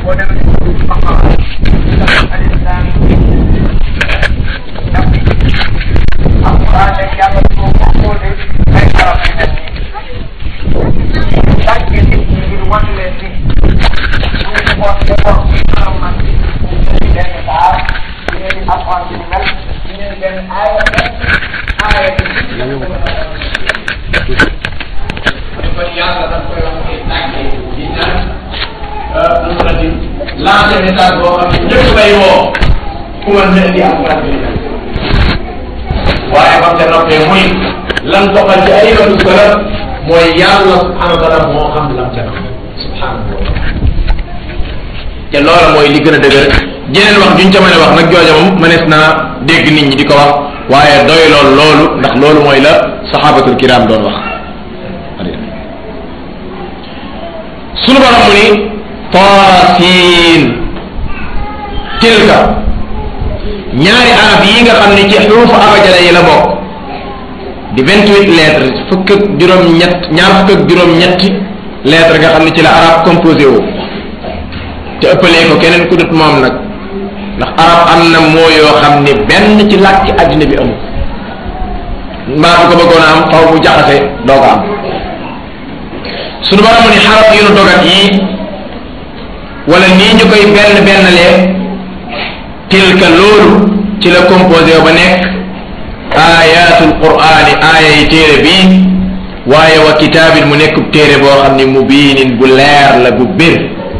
boo demee ci Baqara alif lam alquran rek yàlla ko composé ay arab yu mel nii tàgge nit ñi ngir wan leen ni ñu ko defoon maanaam man ñu benn baar ñu di alquran bi mel ñu benn aaya aaya kon yàlla daf koy wax ay tàgge di naan nu mu la di lancé message boo xam ne ñëpp lay woo ku mën na indi alquran bi waaye ba ca noppee muy lam doxal ci ay yoonu salaf mooy yàlla subhanahu wa taala moo xam lam ca nopp subhanahu wa taala te loola mooy li gën a dëgër jeneen wax juñ ca mën a wax nag jooja moom mënees naa dégg nit ñi di ko wax waaye doy lool loolu ndax loolu mooy la sahabatul kiram doon wax sunu borom mu ni taasin tilka ñaari arab yi nga xam ne ci xurufu abajada yi la bokk di vingt huit lettres fukk ak juróom-ñett ñaar fukk ak juróom-ñetti lettres nga xam ne ci la arab composé wu te ëppalee ko keneen ku dut moom nag ndax arab am na moo yoo xam ne benn ci làkki àddina bi amul mbaa bu ko bëggoon a am xaw bu jaxase doo ko am sunu borom ni xaraf yu nu dogat yi wala nii ñu koy benn bennalee tilka loolu ci la composé ba nekk ayatul qur'ani aaya yi téere bii waaye wa kitaabin mu nekkub téere boo xam ni mubiinin bu leer la bu bir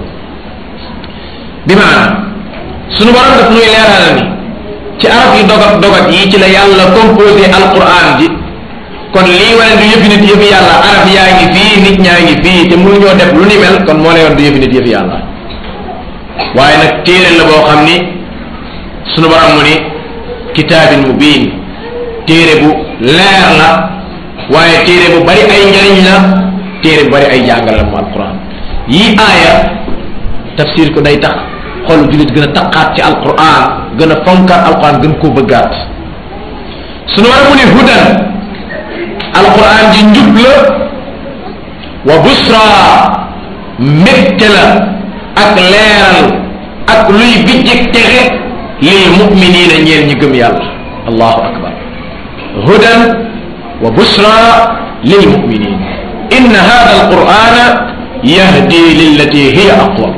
bi maanaam sunu borom daf nuy leeral ni ci arab yu dogat dogat yi ci la yàlla composé alquran ji kon lii wane du yëfi nit yëfi yàlla arab yaa ngi fii nit ñaa ngi fii te mënuñoo def lu ni mel kon moo lay wan du yëfi nit yëfi yàlla waaye nag téere la boo xam ni sunu borom mu ni kitaabin mubiin téere bu leer la waaye téere bu bari ay njariñ la téere bu bari ay jàngal la mu alquran yii aaya tafsir ko day tax xolu jullit gën a taqaat ci alquran gën a fonkaat alquran gën koo bëggaat sunu borom mu ni hudan alquran ji njub la wa busra mbégte la ak leeral ak luy bijjik texe lil muminina ñeel ñi gëm yàlla allahu akbar hudan wa busra lil muminin inna hada alqurana yahdi lillati hiya aqwam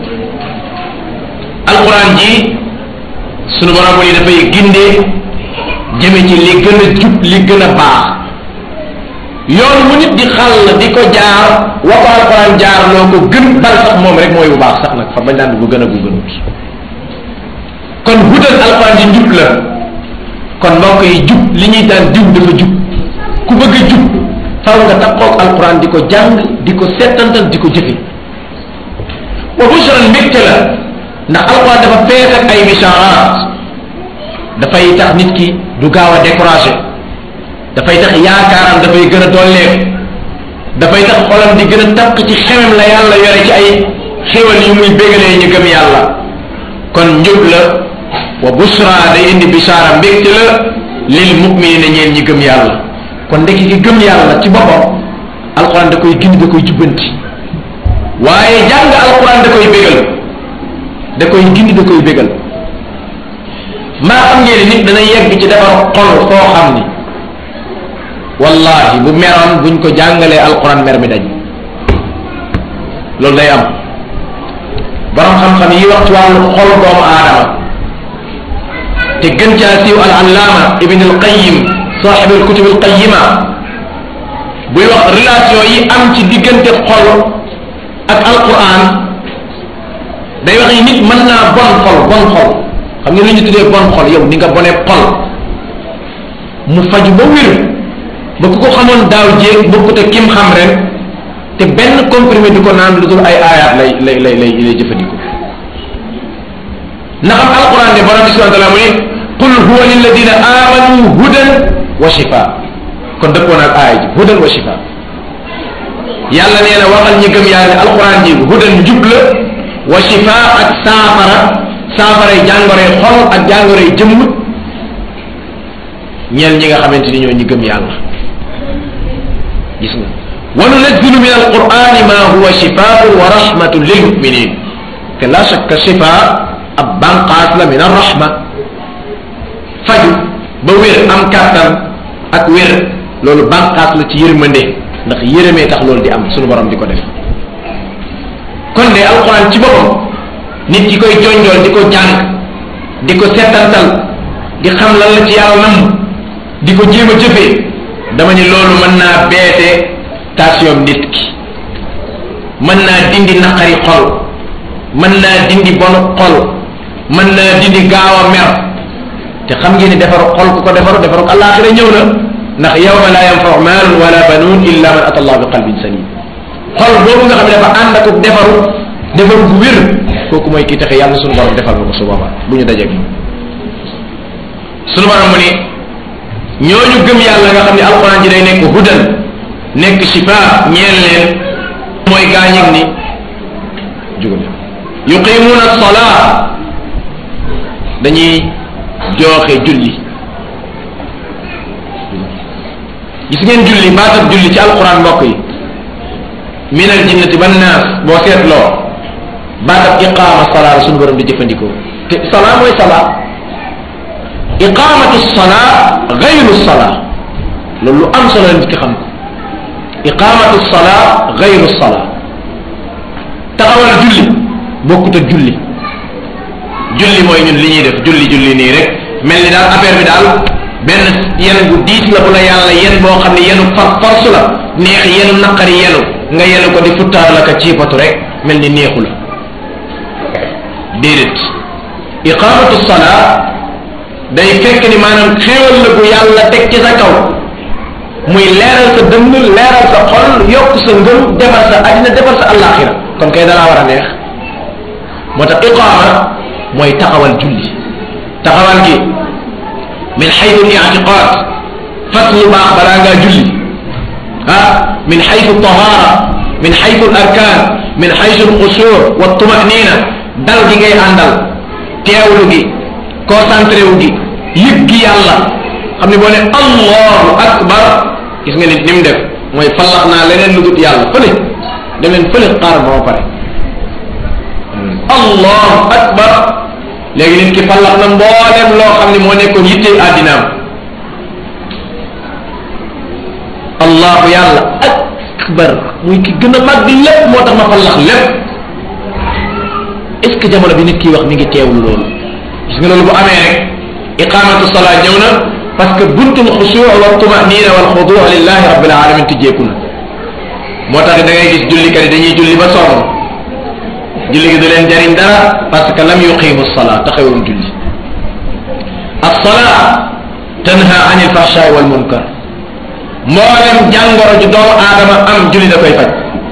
alquran ji sunu borom ni dafay gindee jëme ci li gën a jub li gën a baax yoon mu nit di xàll di ko jaar wa ko alquran jaar loo ko gën bal sax moom rek mooy bu baax sax nag fa bañ daan bu gën a bu gënut kon hudal alquran ji njub la kon mbokk yi jub li ñuy daan diw dafa jub ku bëgg a jub faw nga takkoog alquran di ko jàng di ko settantal di ko jëfe wa bushran mbégte la ndax alquran dafa fees ak ay bisharat dafay tax nit ki du gaaw a découragé dafay tax yaakaaram dafay gën a dolleeku dafay tax xolam di gën a takk ci xemem la yàlla yore ci ay xéwal yu muy bégalee ñu gëm yàlla kon njub la wa busra day indi bisaara mbégte la lil muminina ñeen ñi gëm yàlla kon ndekki ki gëm yàlla ci boppam alquran da koy gindi da koy jubbanti waaye jàng alquran da koy bégal da koy gindi da koy bégal maa xam ngeen nit dana yegg ci defar xol foo xam ni wallahi bu meroon buñ ko jàngalee alquran mer mi dañ loolu day am borom xam-xam yi wax ci wàllu xol doomu aadama te gën caa siiw al allaama ibn al qayim saaxib al kutub al qayima buy wax relation yi am ci diggante xol ak alquran day wax ni nit mën naa bon xol bon xol xam nga lu ñu tuddee bon xol yow ni nga bonee xol mu faju ba wér ba ku ko xamoon daaw jéeg bokkut ak kim xam ren te benn comprimé di ko naan lu dul ay aayaat lay lay lay lay lay jëfandikoo na xam alquran ne borom bi subhanahu wa taala mu ne qul huwa lilladina amanu hudan wa shifa kon dëppoo naag aaya ji hudan wa shifa yàlla nee na waxal ñi gëm yàlla ne alquran ji hudan njub la wa shifa ak saafara saafaray jàngoroy xol ak jàngoroy jëmm ñeel ñi nga xamante ni ñoo ñi gëm yàlla gis nga wa nunazzilu min alqurani ma huwa shifaun wa rahmatun lil muminin que la shakka shifa ab banqaas la min arrahma faju ba wér am kàttan ak wér loolu banqaas la ci yërmande ndax yërëmee tax loolu di am sunu borom di ko def kon de alquran ci boppam nit ki koy jonjool di ko jàng di ko settantal di xam lan la ci yàlla nam di ko jéem a jëfee dama ni loolu mën naa beete tension nit ki mën naa dindi naqari xol mën naa dindi bonu xol mën naa dindi gaaw a mer te xam ngeen ni defaru xol ku ko defaru defaru àllaaxira ñëw na ndax yawma la yanfau maalun wala banuun illa man ata allah bi qalbin salim xol boobu nga xam ne dafa ànd ak defaru defaru bu wér kooku mooy kii taxe yàlla sunu borom defal na ko su boobaa bu ñu dajeeg sunu borom mu ni ñooñu gëm yàlla nga xam ne alquran ji day nekk hudan nekk shifa ñeel leen mooy gaañig ni jugal yuqimuuna salaa dañuy jooxe julli gis ngeen julli baatab julli ci alquran mbokk yi min al jinnati ban naas boo seetloo baatab iqaama salaa la suñu borom di jëfandikoo te salaa mooy salaa iqaamatu salaa gayru salaa loolu lu am solo la nit ki xam ko iqaamatu salaa gayru salaa taxawal julli bokkut ak julli julli mooy ñun li ñuy def julli julli nii rek mel ni daal affaire bi daal benn yen bu diis la bu la yàlla yen boo xam ne yenu far force la neex yenu naqari yenu nga yenu ko di futtaar la ka ciipatu rek mel ni neexu la déedéet iqamatu salaa day fekk ni maanaam xéewal la bu yàlla teg ci sa kaw muy leeral sa dënn leeral sa xol yokk sa ngëm defar sa àddina defar sa àllaaxira kon kay dalaa war a neex moo tax iqaama mooy taxawal julli taxawal gi min xaytu li'tiqaad fas lu baax balaa ngaa julli ah min xaytu tahaara min xaytu arkaan min xaytu alxusur wa tumanina dal gi ngay àndal teewlu gi concentré wu gi yëg gi yàlla xam ne boo ne allahu akbar gis nga nit ni mu def mooy fallax naa leneen lu dul yàlla fële dem leen fële xaar ba ma pare allahu akbar léegi nit ki fallax na mboolem loo xam ne moo nekkoon yitte àddinaam allahu yàlla akbar muy ki gën a màgg lépp moo tax ma fallax lépp est ce que jamono bi nit kiy wax mi ngi teewlu loolu gis nga loolu bu amee rek iqamatu salaa ñëw na parce que buntul xusuu wa tumanina wal xuduu lillahi rabbil alamin tijjeeku na moo tax da ngay gis jullikat yi dañuy julli ba sonn julli gi du leen jariñ dara parce que lam yuqimu salaa taxawul julli as-salaa tanha anil fahshaai wal munkar mboolem jàngoro ju doomu aadama am julli da koy faj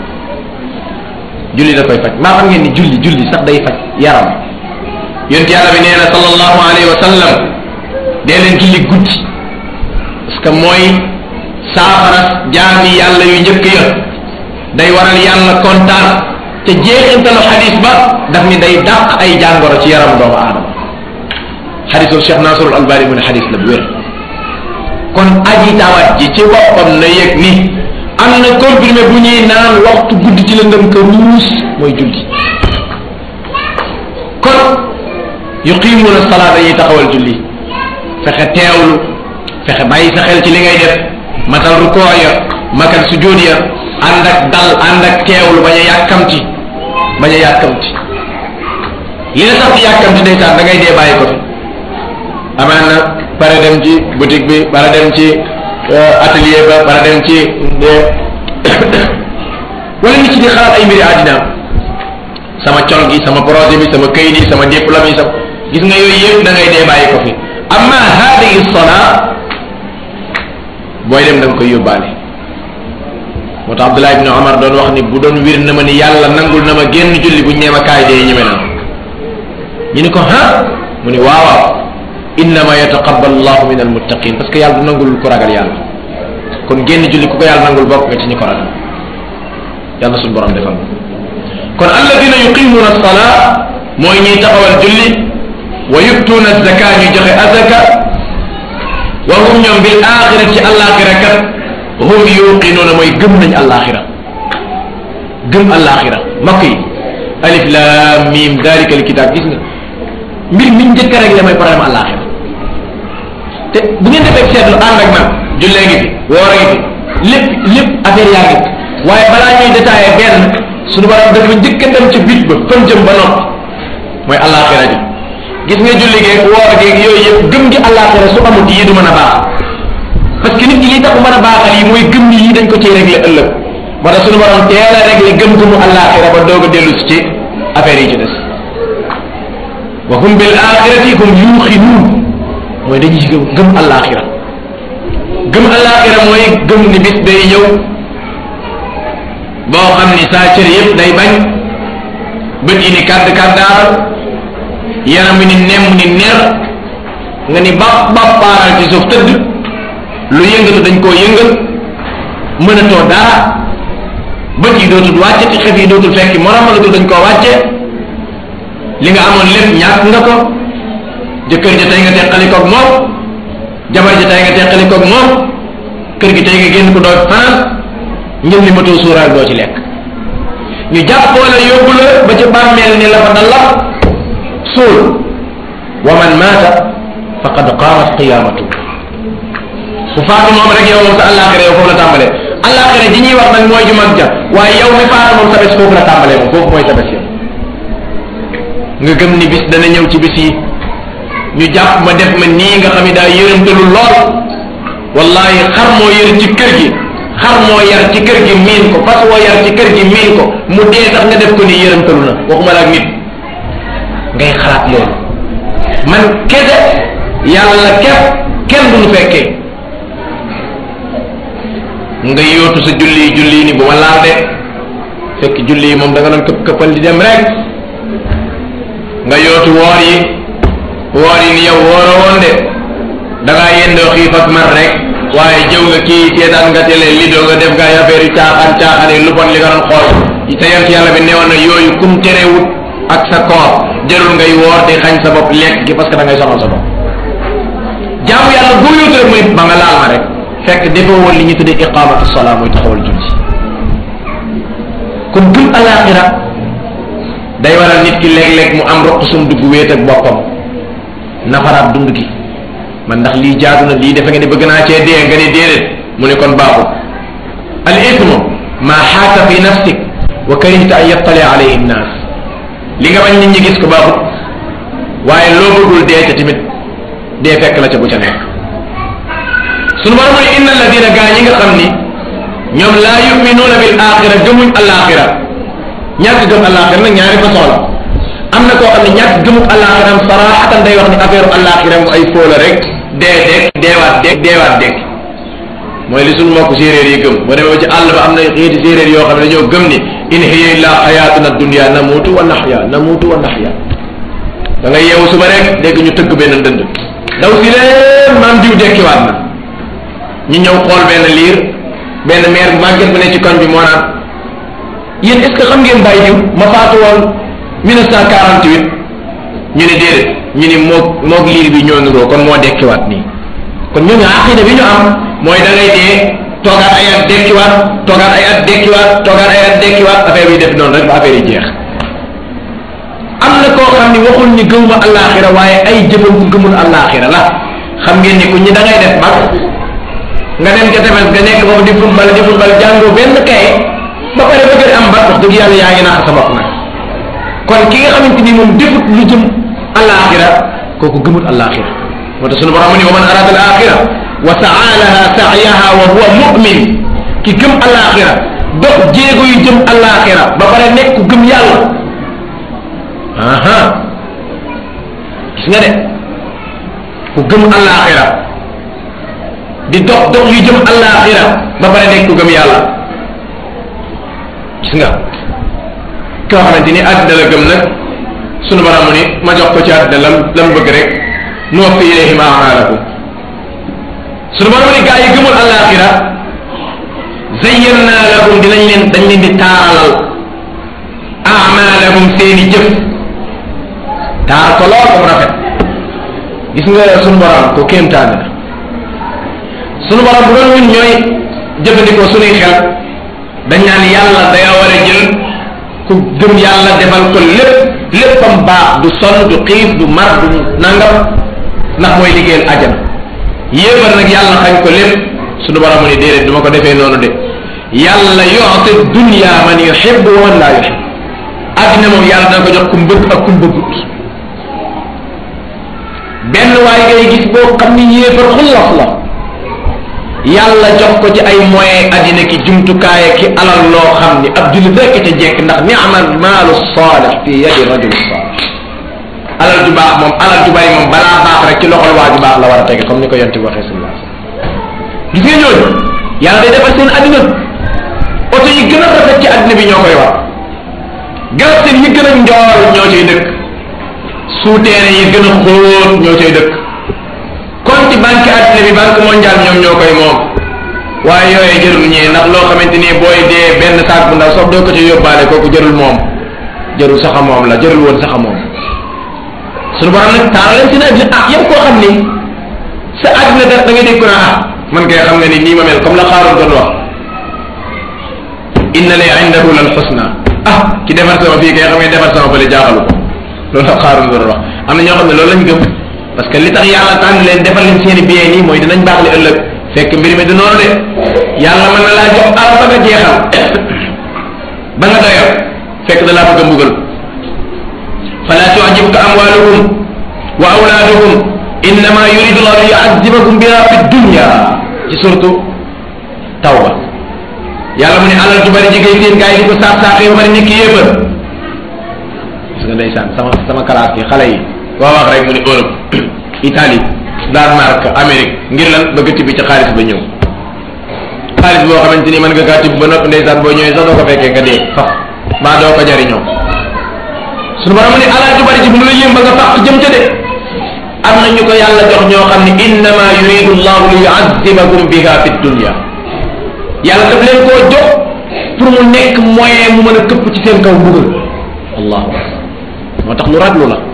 julli da koy faj maa xam ngeen ni julli julli sax day faj yaram yonent yàlla bi nee na sallallahu alayhi wa sallam dee leen julli guddi parce que mooy saafara jaami yàlla yu njëkk ya day waral yàlla kontaan te jeexintalu xadis ba daf ni day dàq ay jàngoro ci yaram doomu aadama xadisul Cheikh Nasrul Albani mu ne xadis la bu wér kon aji tawat ji ci boppam na yëg ni am na comprimé bu ñuy naan waxtu guddi ci lëndëm ka ruus mooy julli kon yuqimuuna salaa dañuy taxawal julli fexe teewlu fexe bàyyi sa xel ci li ngay def matal rukoo ya matal sujjóot ya ànd ak dal ànd ak teewlu bañ a yàkkamti bañ a yàkkamti li la sax ci yàkkamti ndeysaan da ngay dee bàyyi ko fi amaan na pare dem ci boutique bi pare dem ci atelier ba pare dem ci wala nit ci di xalaat ay mbiri àddina sama col gi sama projet bi sama kayit yi sama diplôme yi sama gis nga yooyu yëpp da ngay dee bàyyi ko fi amma hadihi salaa booy dem da nga koy yóbbaale moo tax Abdullah ibn Omar doon wax ni bu doon wir na ma ni yàlla nangul na ma génn julli bu ñeema kaay dee ñeme naa ñu ni ko ha mu ni waaw waaw innama yataqabbalu llahu min almuttaqin parce que yàlla du nangul ko ragal yàlla kon génn julli ku ko yàlla nangul bokk nga ci ñi ko ragal yàlla suñu borom defal kon alladina yuqimuna alsalaa mooy ñuy taxawal julli wa yubtuuna zaka ñu joxe azaka wa hum ñoom bil axira ci alaxira kat hum yuqinuuna mooy gëm nañ alaxira gëm alaxira mbokk yi alif lam mim dalika alkitab gis nga mbir mi njëkk rek la mooy problème àllaaxira te bu ngeen defee seetlu ànd ak man jullee ngi fi woor a ngi fi lépp lépp affaire yaa ngi fi waaye balaa ñuy détaillé benn suñu borom dafa njëkk a dem ci bit ba fan jëm ba noppi mooy àllaaxira ji gis nga julli geeg woor geeg yooyu yëpp gëm gi àllaaxira su amut yi du mën a baax parce que nit ñi li tax mën a baaxal yi mooy gëm ni yi dañ ko ciy réglé ëllëg moo tax suñu borom teel a réglé gëm gëmu àllaaxira ba doog a dellu si ci affaire yi ci des wa hum bil axirati hum yuuxinuun mooy dañuy gëm gëm àllaaxira gëm àllaaxira mooy gëm ni bis day ñëw boo xam ni saa cër yëpp day bañ bët yi ni kàdd kàddaaral yaram wi ni nemm ni ner nga ni bap bap paaral ci suuf tëdd lu yëngatu dañ koo yëngal mënatoo dara bët yi dootul wàcce te xef yi dootul fekki moromalatul dañ koo wàcce li nga amoon lépp ñàkk nga ko jëkkër ja tey nga teqalikoog moom jabar ja tey nga teqalikoog moom kër gi tey nga génn ko doo fanaan ngir li matoo suuraal doo ci lekk ñu jàppoo la yóbbu la ba ci bàmmeel ni la fa dalla suul wa man maata faqad qaamat qiyaamatu ku faatu moom rek yow moom sa àllaaxira yow foofu la tàmbalee àllaaxira ji ñuy wax nag mooy ju mag ja waaye yow mi faatu moom sa bés foofu la tàmbalee moom foofu mooy sa bés yow nga gëm ni bis dana ñëw ci bis yi ñu jàpp ma def ma nii nga xam ne daa yërëmtalu lool wallahi xar moo yër ci kër gi xar moo yar ci kër gi miin ko fas woo yar ci kër gi miin ko mu dee sax nga def ko ni yërëmtalu na waxuma la ak nit ngay xalaat loolu man kese yàlla képp kenn du nu fekkee nga yootu sa julli julli ni bu ma laal de fekk julli yi moom da nga doon këpp këppal di dem rek nga yootu woor yi woor yi ni yow wooro woon de da ngaa yendoo xiif ak mar rek waaye jëw nga kii seetaan nga télé lido nga def nga ay affaire yu caaxaan caaxaan yi lu bon li nga doon xool te yant yàlla bi newoon na yooyu kum terewut ak sa koor jarul ngay woor di xañ sa bopp lekk gi parce que da ngay sonal sa bopp jaamu yàlla boo yóotu rek mooy ba nga laal ma rek fekk defoo woon li ñu tuddee iqamatu salaa mooy taxawal julli kon gëm alaxira day waral nit ki léeg-léeg mu am roq sum dugg wéet ak boppam nafaraat dund gi man ndax lii jaadu na lii defe nga ni bëgg naa cee dee nga ni déedéet mu ne kon baaxul al ismu ma xaaka fi nafsik wa karihta an yattali alayhi nnaas li nga bañ nit ñi gis ko baaxut waaye loo bëggul dee ca tamit dee fekk la ca bu ca nekk sunu borom ne inna alladina gaa ñi nga xam ni ñoom laa yuminuuna bil axira gëmuñ alaxira ñàkk gëm alaxira nag ñaari façon la am na koo xam ne ñàkk gëmuk alaxira am saraxatan day wax ni affaire alaxira mu ay fóola rek dee dekk deewaat dekk deewaat dekk mooy li sunu mbokk séeréer yi gëm boo demee ba ci àll ba am na xeeti séeréer yoo xam ne dañoo gëm ni in hiya illa xayaatuna dunya namuutu wa naxya namuutu wa naxya da nga yeewu suba rek dégg ñu tëgg benn dënd daw si leen maam diw dekkiwaat na ñu ñëw xool benn liir benn meer bu màgget bu ne ci koñ bi moo naan yéen est ce que xam ngeen bàyyi diw ma faatu woon 1948 ñu ne déedéet ñu ni moog moog liir bi ñoo nuroo kon moo dekkiwaat nii kon ñooñu aqida bi ñu am mooy da ngay dee toogaat ay at dekkiwaat toogaat ay at dekkiwaat toogaat ay at dekkiwaat affaire yi def noonu rek ba affaire yi jeex am na koo xam ni waxul ni gëmuma allaaxira waaye ay jëfam ku gëmul allaaxira la xam ngeen ni ku ñi da ngay def mag nga dem ca tefes nga nekk foofu di football di football jàngoo benn kaye ba pare ba gën am ba wax dëgg yàlla yaa ngi nax sa bopp nag kon ki nga xamante ni moom defut lu jëm allaaxira kooku gëmul allaaxira moo tax sunu borom ni wa man arada al axira wa saa laha saayaha wa huwa mumin ki gëm allaaxira dox jéego yu jëm allaaxira ba pare nekk ku gëm yàlla aha gis nga de ku gëm allaaxira di dox dox yu jëm allaaxira ba pare nekk ku gëm yàlla gis nga koo xamante ni àddina la gëm nag sunu borom ni ma jox ko ci àddina lam lam bëgg rek nuwaffi ilayhim a'malahum sunu borom ni gaa yi gëmul allaaxira zayyana lahum dinañ leen dañ leen di taaralal a'malahum seeni jëf taar ko lool ko mu rafet gis nga sunu borom ko kéemtaan la sunu borom bu doon ñun ñooy jëfandikoo sunuy xel dañ naan yàlla day war a jël ku ku gëm yàlla defal ko lépp léppam baax du sonn du xiif du mar du nangam ndax mooy liggéeyal ajana yéefar nag yàlla xañ ko lépp suñu borom mu ni déedéet du ma ko defee noonu de yàlla yoxte dunya man yuhibbu wa man laa yuhib àddina moom yàlla dana ko jox ku mbëgg ak ku mbëggut benn waay ngay gis boo xam ni yéefar xullas la yàlla jox ko ci ay moyen àddina ki jumtukaay ki alal loo xam ni ab jullit rekk ca jekk ndax ni'mal maalu saalih fi yadi rajul saalih alal ju baax moom alal ju bari moom balaa baax rek ci loxol waa ju baax la war a tege comme ni ko yonti waxee sallallahu alayhi wasallam gis nga ñooñu yàlla day defar seen àddina oto yi gën a rafet ci àddina bi ñoo koy war garab seen yi gën a njool ñoo cay dëkk suuteere yi gën a xóot ñoo cay dëkk compte banque àddina bi banque mondiale ñoom ñoo koy moom waaye yooyu jërul ñee ndax loo xamante ni booy dee benn saak bu ndaw sox doo ko ci yóbbaale kooku jërul moom jërul saxa moom la jërul woon saxa moom suñu borom nag taal leen seen àddina ah yow koo xam ni sa àddina da da ngay dégg ko naa ah man kay xam nga ni nii ma mel comme la xaaroon doon wax inna li indahu lal xusna ah ki defar sama fii kay xam nga defar sama fële jaaxalu ko loolu la xaaroon doon wax am na ñoo xam ne loolu lañ gëm parce que li tax yàlla tànn leen defal leen seen i bien nii mooy dinañ baax li ëllëg fekk mbir mi du noonu de yàlla mën na laa jox alal ba nga jeexal ba nga doyal fekk da laa bëgg a mbugal fala tu'jibka amwaluhum wa awlaaduhum innama yuridu llahu li yu'azzibakum biha fi dunya ci surtu tawba yàlla mu ne alal ju bari jigéen seen gars yi di ko saax saaxee ba bari nekk yéefar gis nga ndeysaan sama sama classe yi xale yi koo wax rek mu ne Europe Italie Danemark Amérique ngir lan bëgg tibbi ci xaalis ba ñëw xaalis boo xamante ni mën nga kaa tibb ba noppi ndeysaan boo ñëwee sax doo ko fekkee nga dee fax mbaa doo ko jariñoo suñu borom ne alal ju bari ci bu mu la yéem ba nga fàq jëm ca de am na ñu ko yàlla jox ñoo xam ne innama yuridu llahu li yu'azzibakum biha fi dunya yàlla daf leen koo jox pour mu nekk moyen mu mën a këpp ci seen kaw mbugal allahu akbar moo tax lu raglu la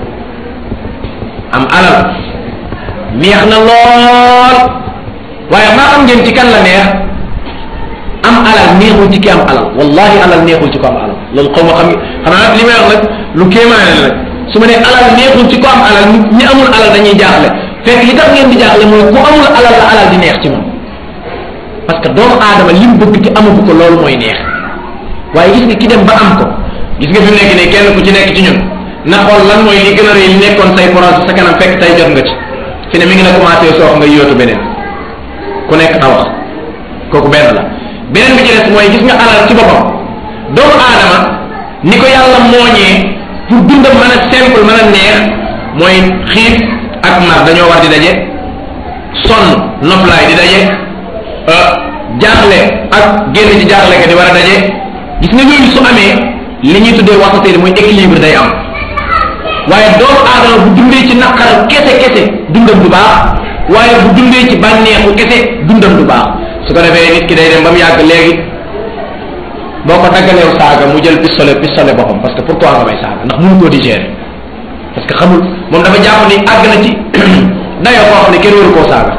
am alal neex na lool waaye maa xam ngeen ci kan la neex am alal neexul ci ki am alal wallahi alal neexul ci ko am alal loolu xaw ma xam xanaa li may wax nag lu kéemaane la nag su ma nee alal neexul ci ko am alal ñi amul alal dañuy jaaxle fekk li tax ngeen di jaaxle mooy ku amul alal la alal di neex ci moom parce que doomu aadama li mu bëgg te amagu ko loolu mooy neex waaye gis nga ki dem ba am ko gis nga fi mu nekk nii kenn ku ci nekk ci ñun na xool lan mooy li gën a rëy li nekkoon say projet sa kanam fekk tey jot nga ci fi ne mi ngi la commencé soox nga yóotu beneen ku nekk na wax kooku benn la beneen bi ci des mooy gis nga alal ci boppam doomu aadama ni ko yàlla mooñee pour dundam mën a simple mën a neex mooy xiif ak mar dañoo war di daje sonn noflaay di daje jaaxle ak génn ci jaaxle ka di war a daje gis nga yooyu su amee li ñuy tuddee waxatee mooy équilibre day am waaye doomu aadama bu dundee ci naqar kese kese dundam du baax waaye bu dundee ci bànneexu kese dundam du baax su ko defee nit ki day dem ba mu yàgg léegi boo ko daggaleew saaga mu jël pistolet pistolet boppam parce que pourquoi nga may saaga ndax mënu koo digérer parce que xamul moom dafa jàpp ni àgg na ci dayoo koo xam ne kenn waru koo saaga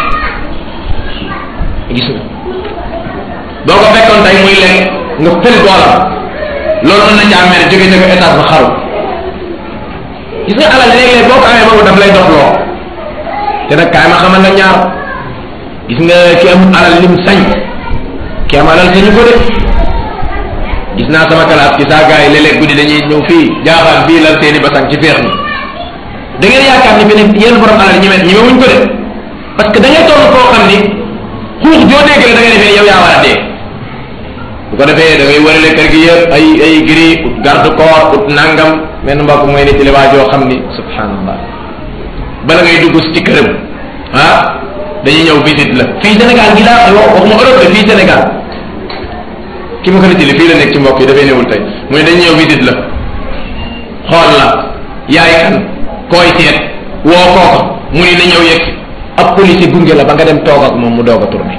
gis nga boo ko fekkoon tey muy lekk nga fël doolam loolu mën na caa mel jóge jóge étage ba xaru gis nga alal léeg-léeg boo ko amee boobu daf lay dox loo te nag kaay ma xamal la ñaar gis nga ki am alal lim sañ ki am alal sañu ko de gis naa sama classe gi saa gars yi léeg-léeg guddi dañuy ñëw fii jaaxaan fii lal seeni basang ci feex mi da ngeen yaakaar ni fi ne yenn borom alal ñeme ñeme wuñ ko de parce que da ngay toll koo xam ni xuux joo dégg rek da ngay defee yow yaa war a dee bu ko defee da ngay wërale kër gi yëpp ay ay gris ut garde corps ut nangam menn mbokk mooy nit li waa joo xam ni subhanallah bala ngay dugg ci këram ah dañuy ñëw visite la fii Sénégal gi laa wax waxuma Europe de fii Sénégal ki ma ko nit li fii la nekk ci mbokk yi dafay newul tey mu ne dañuy ñëw visite la xool la yaay kan koy seet woo kooko mu ni na ñëw yegg ab police gunge la ba nga dem toog ak moom mu doog a tourné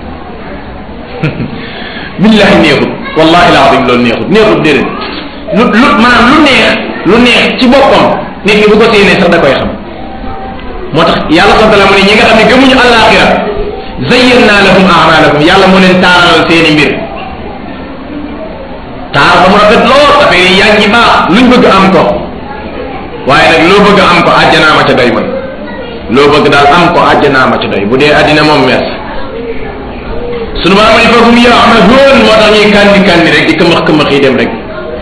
billahi neexut wallahi laadim loolu neexut neexut déedéet lu lu maanaam lu neex lu neex ci boppam nit ki bu ko séenee sax da koy xam moo tax yàlla subhanahu wa taala mu ne ñi nga xam ne gëmuñu àllaaxira zayyana lahum a'malahum yàlla moo leen taaralal seeni mbir taar ba mu rafet lool affaire yi yaa ngi baax luñ bëgg am ko waaye nag loo bëgg am ko àjjanaa ma ca doy man loo bëgg daal am ko àjjanaa ma ca doy bu dee àddina moom mees sunu borom ni foofu mu yaamahuun moo tax ñuy kandi kandi rek di këmax këmax yi dem rek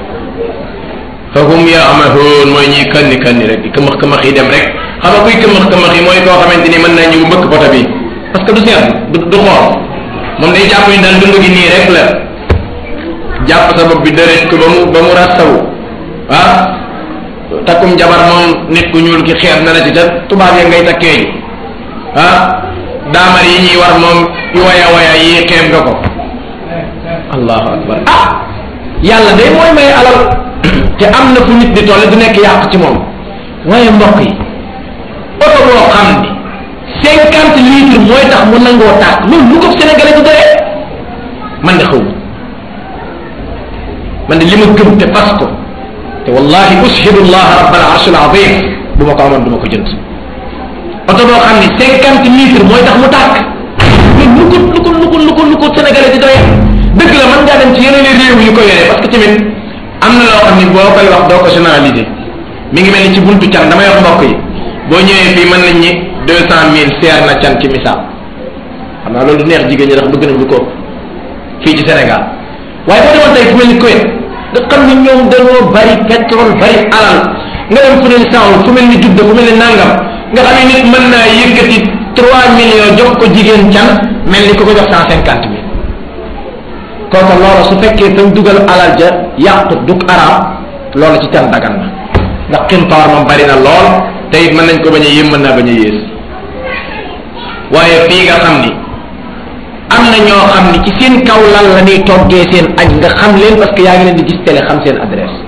fahum yaamahuun mooy ñuy kandi kandi rek di këmax këmax yi dem rek xam nga kuy këmax këmax yi mooy koo xamante ni mën naa ñëw mbëkk poto bi parce que du seet du du xool moom day jàpp ni daal dund gi nii rek la jàpp sa bopp bi dërëj ko ba mu ba mu rastawu ah takkum jabar moom nit ku ñuul ki xeeb na la ci te tubaab ya ngay takkee ji ah daamar yi ñuy war moom yu waya waya yi xeeb nga ko allahu akbar ah yàlla day mooy may alal te am na fu nit di toll du nekk yàq ci moom waaye mbokk yi oto boo xam ni cinquante litres mooy tax mu nangoo tàkk loolu lu ko sénégalais du doyee man de xaw man de li ma gëm te fas ko te wallahi ushidu allah rabbal arshil azim bu ma ko amoon du ma ko jënd oto boo xam ni cinquante litres mooy tax mu tàkk lu ko lu ko lu ko lu ko lu ko sénégalais di doyee dëgg la mën ngaa dem ci yeneen réew yu ko yoree parce que tamit am na loo xam ni boo koy wax doo ko généraliser mi ngi mel ni ci buntu can damay wax mbokk yi boo ñëwee fii mën nañ ñi deux cent mille seer na can ci misaal xam naa loolu du neex jigéen ñi ndax bëgg nañ lu ko fii ci Sénégal waaye boo demoon tey fu mel ni Kuwait nga xam ni ñoom dañoo bari pétrole bari alal nga dem fu ne ni Saoud fu mel ni Judda fu mel ni Nangam nga xam ne nit mën naa yëkkati trois millions jox ko jigéen can mel ni ko ko jox cent cinquante mille kooku loolu su fekkee fañ dugal alal ja yàqu dug arab loolu ci can dagan na ndax xintoor moom bari na lool te it mën nañ ko bañ a yéem mën naa bañ a yées waaye fii nga xam ni am na ñoo xam ni ci seen kaw lal la ñuy toggee seen añ nga xam leen parce que yaa ngi leen di gis télé xam seen adresse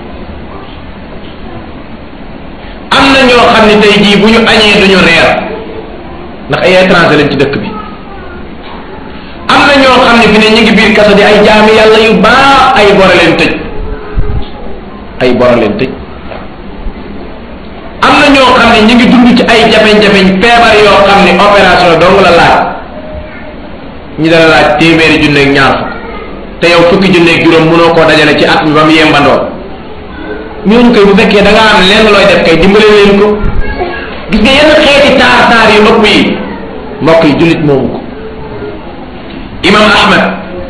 am na ñoo xam ni tey jii bu ñu añee duñu reer ndax ay étranger lañ ci dëkk bi am na ñoo xam ne fi ne ñu ngi biir kaso di ay jaami yàlla yu baax ay bora leen tëj ay bora leen tëj am na ñoo xam ne ñu ngi dund ci ay jafeñ-jafeñ feebar yoo xam ne opération dong la laaj ñi dala laaj téeméeri junne ak ñaar fukk te yow fukki junne ak juróom mënoo koo dajale ci at mi ba mu yembandoo ñooñu koy bu fekkee da nga am lenn looy def kay dimbale leen ko gis nga yenn xeeti taar taar yu ëpp yi mbokk yi jullit moomu ko imam ahmad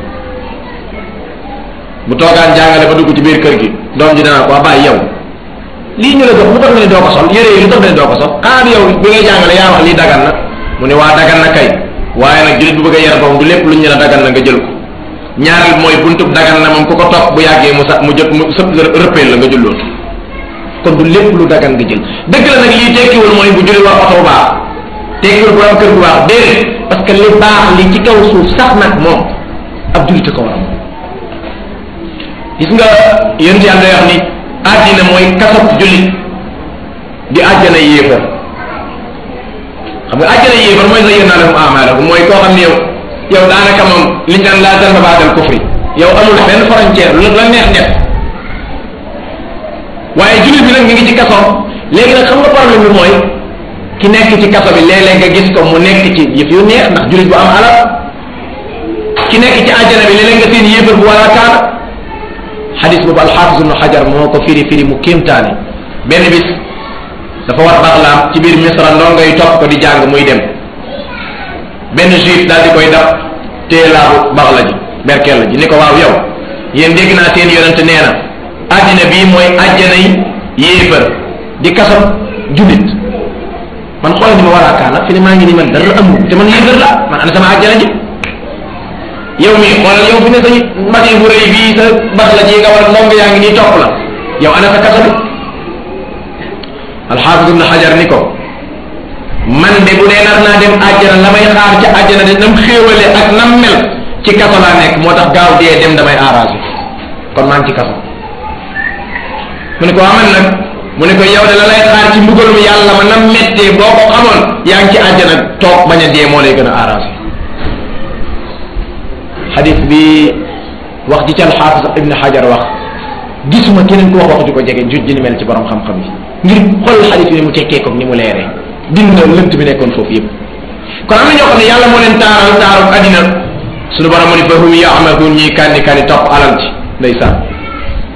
bu toogaan jàngale ba dugg ci biir kër gi doom ji dana ko waa bàyyi yow lii ñu la jox lu tax nga ne doo ko sol yére yi lu tax nga ne doo ko sol xanaa bi yow bi ngay jàngale yaa wax lii dagan na mu ne waa dagan na kay waaye nag jullit bu bëgg a yar boppam du lépp lu ñu la dagan na nga jël ko ñaareel mooy buntub dagan na moom ku ko topp bu yàggee mu sax mu jot mu sëpp rëppeel la nga julloon kon du lépp lu dagan nga jël dëgg la nag lii tekkiwul mooy bu jullit war oto bu baax tekkiwul bu am kër bu baax déedéet parce que li baax li ci kaw suuf sax nag moom ab jullit ko war a moom gis nga yéen yàlla day wax ni àddina mooy kasab jullit di àjjana yéefar xam nga àjjana yéefar mooy sa yéen lahum amalakum mooy koo xam ne yow yow daanaka moom liñ naan laa zanba baadal kufri yow amul benn frontière lu la neex def waaye jullit bi nag mi ngi ci kaso léegi nag xam nga problème bi mooy ki nekk ci kaso bi léeg-léeg nga gis ko mu nekk ci yëf yu neex ndax jullit bu am alal ki nekk ci àjjana bi léeg-léeg nga seen yéefar bu wala kaan xadis boobu alxaafis ibnu xajar moo ko firi firi mu kéemtaane benn bis dafa war baxlaam ci biir misra ndongo yi topp ko di jàng muy dem benn juif daal di koy dab téye laabu baxla ji berkel ji ni ko waaw yow yéen dégg naa seen yonente nee na àddina bii mooy àjjana yi yéefar di kasam jullit man xoolal ni ma war a kaan nag fi ne maa ngi ni man dara amul te man yéefar la man ana sama àjjana ji yow mii xoolal yow fi ne sa machine bu rëy bii sa bax la ji nga war ndongo yaa ngi nii topp la yow ana sa kaso bi alxaafis ibn xajar ni ko man de bu dee nar naa dem àjjana la may xaar ca àjjana de nam xéewale ak nam mel ci kaso laa nekk moo tax gaaw dee dem damay arrangé kon maa ngi ci kaso mu ne ko aman nag mu ne ko yow de la lay xaar ci mbugalum yàlla ma nam mettee boo ko xamoon yaa ngi ci àjjana toog bañ a dee moo lay gën a arrangé xadis bi wax ji ci alxaafis ibn xajar wax gisuma keneen ku wax wax ju ko jege juj ji ni mel ci borom xam-xam yi ngir xool xadis bi ni mu tekkee ko ni mu leeree dindi na lënt bi nekkoon foofu yëpp kon am na ñoo xam ne yàlla moo leen taaral taaru addina suñu borom mu ni fa hum yaamahuun ñuy kandi kandi topp alal ci ndeysaan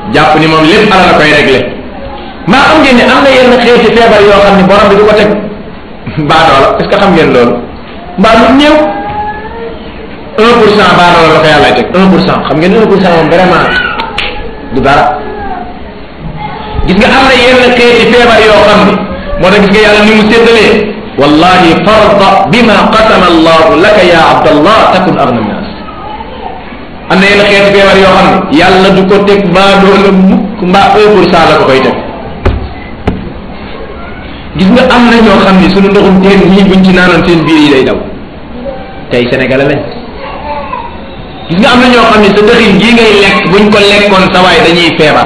jàpp ni moom lépp ala la koy réglé maa xam ngeen ne am na yenn xeeti feebar yoo xam ne borom bi du ko teg baadoola est ce que xam ngeen loolu mbaa lu néew un pour cent baadoola la ko yàlla teg un pour cent xam ngeen un pour cent moom vraiment du dara gis nga am na yenn xeeti feebar yoo xam ne moo tax gis nga yàlla ni mu séddalee wallahi farda bima qasama allahu laka ya abdallah takun agna nas am na yenn xeeti feebar yoo xam ne yàlla du ko teg baadoola mukk mbaa un pour cent la ko koy teg gis nga am na ñoo xam ne sunu ndoxum teen ñii buñ ci naanoon seen biir yi day daw tey sénégalais lañ gis nga am na ñoo xam ne sa dëxin gii ngay lekk buñ ko lekkoon sa waay dañuy feebar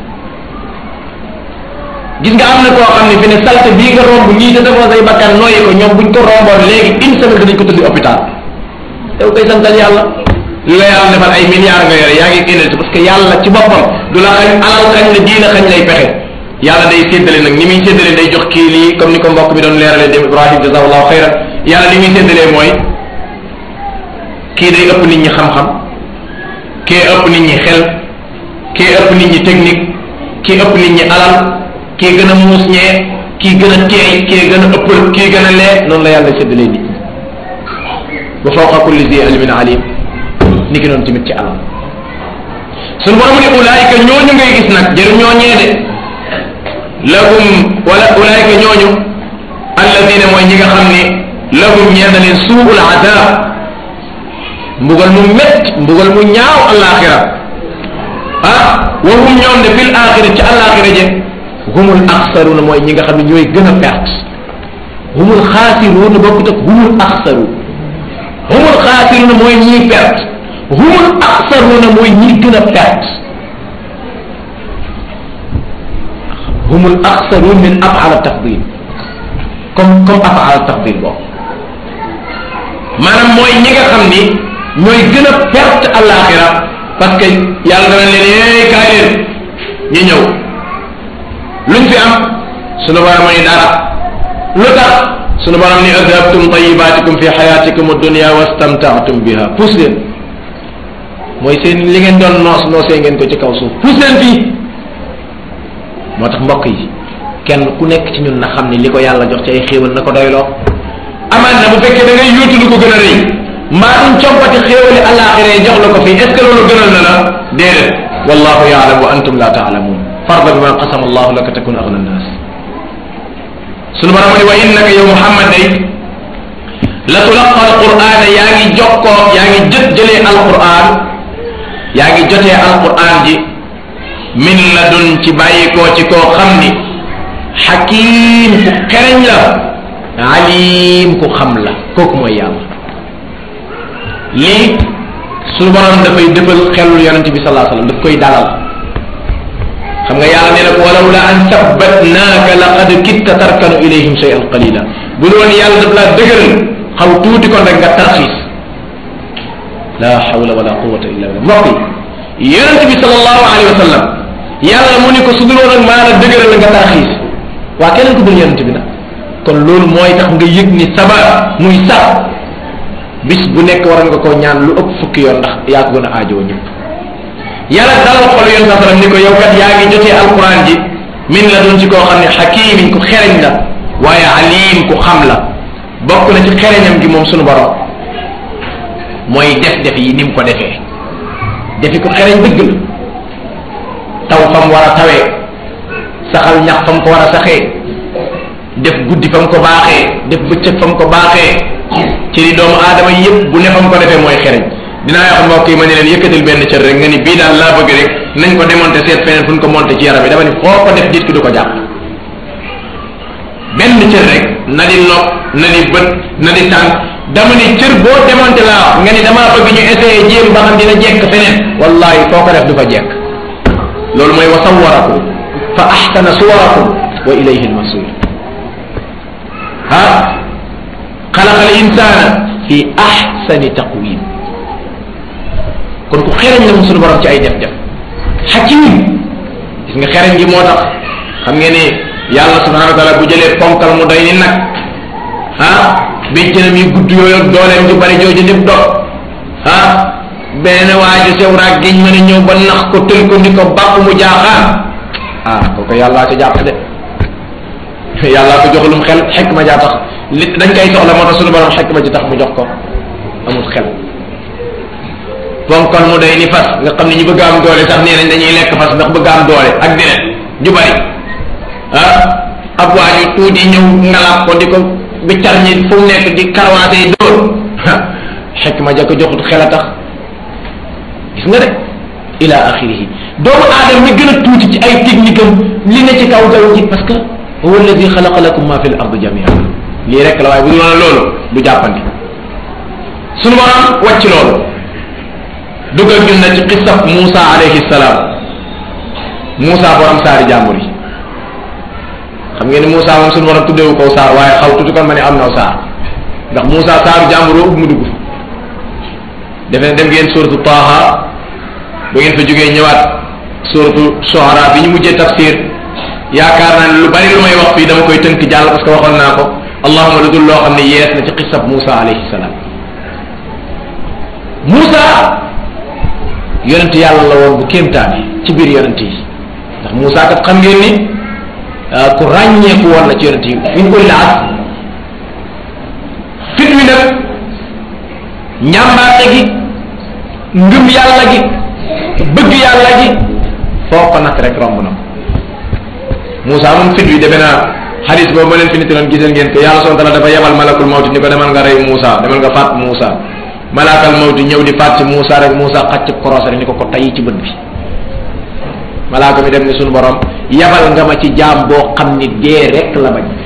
gis nga am na koo xam ne fi ne salte bii nga romb ñii te defoo say bakkan nooyi ko ñoom buñ ko romboon léegi une semaine danañ ko tëddi hôpital yow koy santal yàlla li la yàlla defal ay milliards nga yore yaa ngi énergie parce que yàlla ci boppam du la xañ alal xañ la diina xañ lay pexe yàlla day séddale nag ni muy séddale day jox kii lii comme ni ko mbokk bi doon leeralee dem Ibrahim jazakallahu xayran yàlla ni muy séddalee mooy kii day ëpp nit ñi xam-xam kii ëpp nit ñi xel kii ëpp nit ñi technique kii ëpp nit ñi alal kii gën a muus ñee kii gën a teey kii gën a ëppal kii gën a lee noonu la yàlla séddalee nit ñi wa fawqa kulli zi ilmin alim ni ki noonu tamit ci alal suñu borom ne ulaayika ñooñu ngay gis nag jëru ñooñee de lahum wala ulaayika ñooñu alladina mooy ñi nga xam ni lahum ñeen na leen suul adab mbugal mu métt mbugal mu ñaaw alaxira ah wa hum ñoom de fil axira ci alaxira je humul axsaruuna mooy ñi nga xam ne ñooy gën a perte humul xaasiruuna bokkut ak humul axsaru humul xaasiruuna mooy ñiy perte humul axsaruuna mooy ñi gën a perte humul axsaruun min afala tafdil comme comme afala tafdil boobu maanaam mooy ñi nga xam ni ñooy gën a perte alaxira parce que yàlla dana leen yee kaay leen ñu ñëw luñ fi am sunu borom ni dara lu tax sunu borom ni adhabtum tayibatikum fi xayatikum addunia wastamtaatum biha puus leen mooy seen li ngeen doon noos noosee ngeen ko ci kaw suuf puus leen fii moo tax mbokk yi kenn ku nekk ci ñun na xam ni li ko yàlla jox ci ay xéewal na ko doyloo amaan na bu fekkee da ngay yuutu lu ko gën a rëy mbaa duñ compati xéewali àllaaxira yi jox la ko fii est ce que loolu gënal na la déedéet wallahu yaalam wa antum la taalamuun farda bima qasama allahu laka takun agna nnaas sunu borom ni wa innaka yow muhammad day la tulaqa alquran yaa ngi jokkoo yaa ngi jët jëlee alquran yaa ngi jotee alquran ji min la dun ci bàyyikoo ci koo xam ni xakiim ku xereñ la alim ku xam la kooku mooy yàlla lii suñu borom dafay dëfal xelul yonente bi salaa sallam daf koy dalal xam nga yàlla nee na ko walaw la an sabbatnaaka laqad kitta tarkanu ilayhim shay'an qalila bu doon yàlla daf laa dëgëral xaw tuuti kon rek nga tarxiis la hawla wala quwwata illa billah mbokk yi yonente bi sallallahu alayhi wa sallam yàlla mu ni ko su dul woon ak maa la dëgëral nga tarxiis waa keneen ko dul yonente bi nag kon loolu mooy tax nga yëg ni saba muy sax bis bu nekk war nga koo ñaan lu ëpp fukki yoon ndax yaa ko gën a aajoo ñëpp yàlla dalal xol yoon sa salam ni ko yow kat yaa ngi jotee alquran ji min la doon ci koo xam ne xakimin ku xereñ la waaye alim ku xam la bokk na ci xereñam gi moom sunu borom mooy def def yi ni mu ko defee defi ko xereñ dëgg la taw fam war a tawee saxal ñax fam ko war a saxee def guddi fam ko baaxee def bëccëg fam ko baaxee ci li doomu aadama yëpp bu ne fam ko defee mooy xereñ dinaa wax mbokk yi ma ne leen yëkkatil benn cër rek nga ni bii daal laa bëgg rek nañ ko démonté seet feneen fu ñu ko monté ci yaram bi dama ni foo ko def nit ki du ko jàpp benn cër rek na di nopp na di bët na di tànk dama ni cër boo démonté laa wax nga ni damaa bëgg ñu essayé jéem ba xam dina jekk feneen wallahi foo ko def du fa jekk loolu mooy wa sawwarakum fa ahsana suwarakum wa ilayhi almasir ah xalaqa al insana fi ahsani taqwim kon ku xereñ la mu sunu borom ci ay def-def xakim gis nga xereñ gi moo tax xam ngeen ni yàlla subhanahu wa taala bu jëlee ponkal mu doy ni nag ah béjjënam yi gudd yooyu ak dooleem ju bari jooju lépp dog ah benn waaju sew raag giñ mën a ñëw ba nax ko tël ko ni ko bàpp mu jaaxaan ah kooku yàllaa ko jàpp de yàllaa ko joxulum xel xekk ma jaa tax li dañ koy soxla moo tax suñu borom xekk ma ji tax mu jox ko amul xel ponkol mu day ni fas nga xam ne ñu bëgg am doole sax nee nañ dañuy lekk fas ndax bëgg am doole ak deret ju bari ah ab waaju tuuti ñëw ngalaab ko di ko biccar ñi fu mu nekk di karawaate yi dóor xekk ma ja ko joxut xel a tax gis nga de ila axirihi doomu aadama mi gën a tuuti ci ay technique am li ne ci kaw jaww ji parce que huwa alladi xalaqa lakum ma fi l ard jamian lii rek la waaye bu dul loolu du jàppandi sunu borom wàcc loolu dugal ñun na ci xisab Moussa alayhi salaam Moussa borom saari jàmbur yi xam ngeen ni Moussa moom sunu borom tuddeewu ko saar waaye xaw tuuti kon ma ne am na saar ndax Moussa saaru jàmbur woo mu dugg defe ne dem ngeen suratu Taaha bu ngeen fa jógee ñëwaat suratu Shuara bi ñu mujjee tafsir yaakaar naa ne lu bari lu may wax fii dama koy tënk jàll parce que waxoon naa ko allahuma lu dul loo xam ne yees na ci xisab Moussa alayhi salaam Moussa yonent yàlla la woon bu kéemtaane ci biir yonent yi ndax Moussa kat xam ngeen ni ku ràññeeku woon la ci yonent yi min koy laaj fit wi nag ñàmbaate gi ngëm yàlla gi bëgg yàlla gi foo ko nag rek romb na ko Moussa moom fit wi defe naa xadis boobu ma leen fi nitaloon gisal ngeen ko yàlla subhanahu wa taala dafa yebal malakul mawti ni ko demal nga rey Moussa demal nga faat Moussa malaakal mawti ñëw di faat ci Moussa rek Moussa xacc koros rek ni ko ko tay ci bët bi malaaka mi dem ni suñu borom yabal nga ma ci jaam boo xam ni dee rek la bañ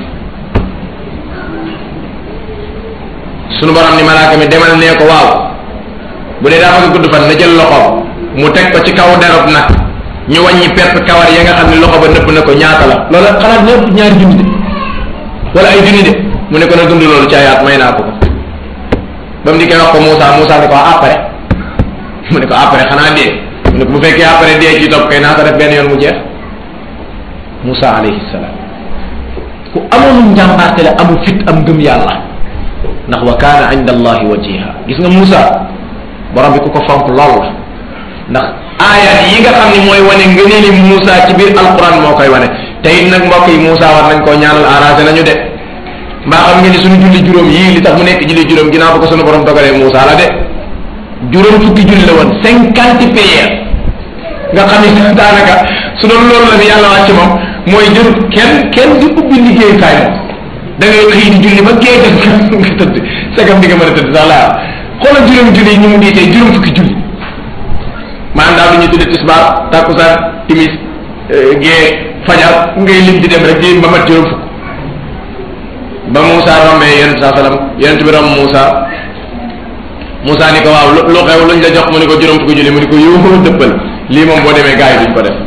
suñu borom ni malaaka mi demal nee ko waaw bu dee daa bëgg gudd fan na jël loxoom mu teg ko ci kaw derub nag ñu wàññi pepp kawar ya nga xam ne loxo ba nëpp na ko ñaata la loola xalaat ñëpp ñaari junni de wala ay junni de mu ne ko na dund loolu ci ayaat may naa ko ko ba mu di koy wax ko Moussa Moussa ne ko après mu ne ko après xanaa dee mu ne ko bu fekkee après dee ci topp kay naa ko def benn yoon mu jeex Moussa alayhi salaam ku amoon njàmbaarte la amu fit am gëm yàlla ndax wa kaana inda allahi wajiha gis nga Moussa borom bi ku ko fonk lool la ndax aayat yi nga xam ne mooy wane ngëneeli Moussa ci biir alquran moo koy wane te it nag mbokk yi Moussa war nañ koo ñaanal arrangé nañu de mbaa xam ngeen ni suñu julli juróom yii li tax mu nekk julli juróom ginnaaw ba ko suñu borom dogalee Moussa la de juróom fukki julli la woon cinquante prières nga xam ni daanaka su doon loolu la ni yàlla wàcc moom mooy jërut kenn kenn di ubbi liggéeyukaay moom da ngay xëy di julli ba gee def nga tëdd segam di nga mën a tëdd sax laa xoolal juróom julli yi ñu mu diitee juróom fukki julli maanaam daal du ñu tudde tisbaar takkusaan timis gee fajar ngay lim di dem rek di ba mat juróom fukk ba Moussa rombee yonent saa salaam yonent bi romb Moussa Moussa ni ko waaw lu xew luñ la jox mu ni ko juróom fukki julli mu ni ko yoo dëppal lii moom boo demee gars yi duñ ko def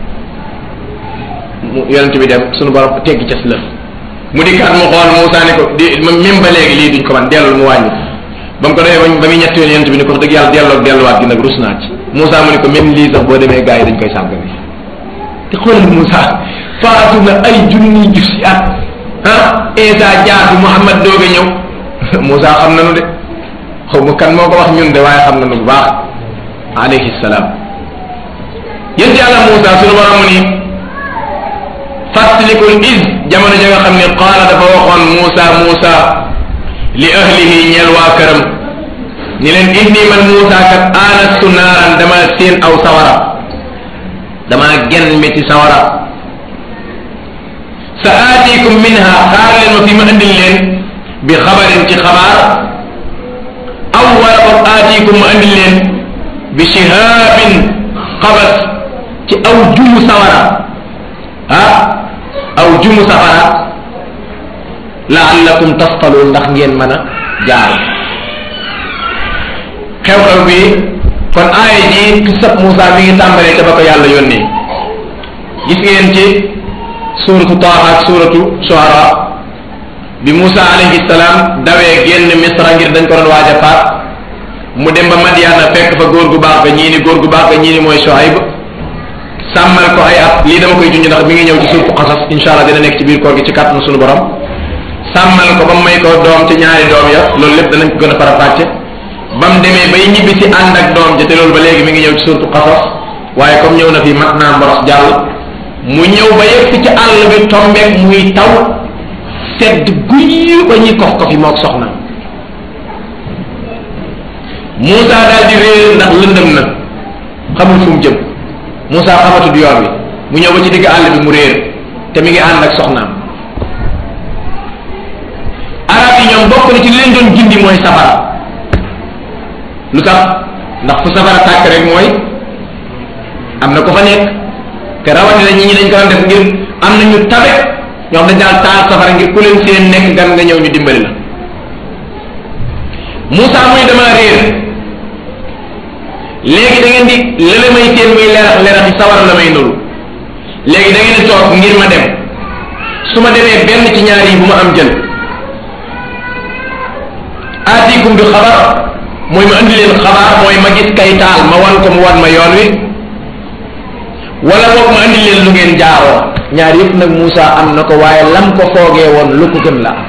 mu yonent bi dem suñu borom teggi cas lëf mu dikkaat mu xool Moussa ni ko di même ba léegi lii duñ ko man dellul mu wàññi ba mu ko defee ba muy ñetti yoon yonent bi ni ko wax dëgg yàlla delloo delluwaat gi nag rus naa ci Moussa mu ni ko même lii sax boo demee gars yi dañ koy sàggane te xoolal Moussa faatu na ay junni jus at ah Isa jaatu Muhammad doog a ñëw Moussa xam nañu de xaw ma kan moo ko wax ñun de waaye xam nañu bu baax alayhi salaam yéen yàlla Moussa sunu borom mu ni fàttalikul is jamono ja nga xam ne qaala dafa waxoon Moussa Moussa li ahlihi ñeel waa këram ni leen inni man Moussa kat aanastu naaran dama seen aw sawara dama genn mi ci sawara sa aatikum minha xaar leen ma fi ma andil leen bi xabarin ci xabaar aw wala boog aatikum ma andil leen bi shihaabin xabas ci aw jumu sawara ah aw jumu safara laallakum tasqaluun ndax ngeen mën a jaar xew-xew bi kon aaya ji kisab Moussa mi ngi tàmbalee ca ba ko yàlla yónnee gis ngeen ci suratu Taaha ak suratu Shuara bi Moussa alayhi salaam dawee génn Misra ngir dañ ko doon waaj a faat mu dem ba Madiana fekk fa góor gu baax ga ñii ni góor gu baax ga ñii ni mooy Shuayb sàmmal ko ay at lii dama koy junj ndax mi ngi ñëw ci suratu Qasas insha allah dina nekk ci biir koor gi ci kàttanu sunu borom sàmmal ko ba may ko doom ci ñaari doom ya loolu lépp danañ ko gën a farafàcce ba mu demee bay ñibbi si ànd ak doom ja te loolu ba léegi mi ngi ñëw ci surtu xasas waaye comme ñëw na fi mat naa mboros jàll mu ñëw ba yegg ci àll bi tombeek muy taw sedd guy ba ñuy kof kofi mook soxna Moussa daal di réer ndax lëndëm na xamul fu mu jëm Moussa xamatul yoon wi mu ñëw ba ci digg àll bi mu réer te mi ngi ànd ak soxnaam arab yi ñoom bokk na ci leen doon gindi mooy safara lu tax ndax fu safara tàkk rek mooy am na ko fa nekk te rawatina ñi ñi dañ ko doon def ngir am na ñu tabe ñoom dañ daal taal safara ngir ku leen seen nekk gan nga ñëw ñu dimbali la Moussa muy dama réer léegi da ngeen di lële may seen muy lerax lerax yi sawara la may nuru léegi da ngeen di toog ngir ma dem su ma demee benn ci ñaar yi bu ma am jël aatikum bi xabar mooy ma andi leen xabaar mooy ma gis kay taal ma wan ko mu wan ma yoon wi wala boog ma andi leen lu ngeen jaaroo ñaar yëpp nag Moussa am na ko waaye lam ko foogee woon lu ko gën la am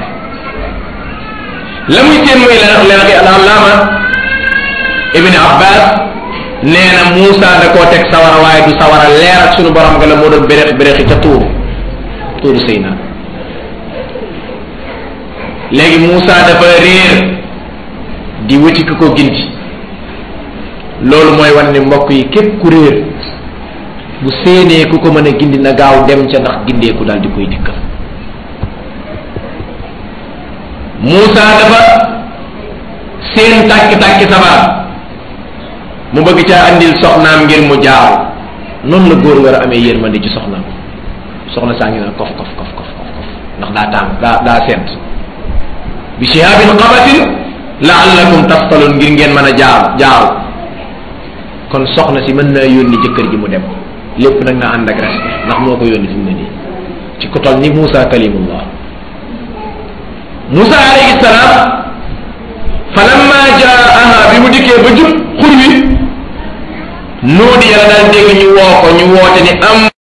la muy seen muy lenax lenax yi alallaama ibni abbas nee na Moussa da koo teg sawara waaye du sawara leer ak sunu borom nga la moo doon bérex béréxi ca tuuru tuuru sëy na léegi Moussa dafa réer di wuti ku ko gindi loolu mooy wan ne mbokk yi képp ku réer bu séenee ku ko mën a gindi na gaaw dem ca ndax gindeeku daal di koy dikkal Moussa dafa seen tàkki-tàkki sabar mu bëgg caa andil soxnaam ngir mu jaaw noonu la góor war a amee yërmande ci soxnaam soxna saa ngi naan kof kof kof kof kof ndax daa tàng daa daa sent bi shihabin qabatin laallakum taftalun ngir ngeen mën a jaaw jaaw kon soxna si mën naa yónni jëkkër ji mu dem lépp nag nga ànd ak respect ndax moo ko yónni fi mu ne nii ci ku toll ni Moussa kalimullah Moussa alayhi salaam falamma jaaha bi mu dikkee ba jub xur wi nuudi yàlla daal dégg ñu woo ko ñu woote ni am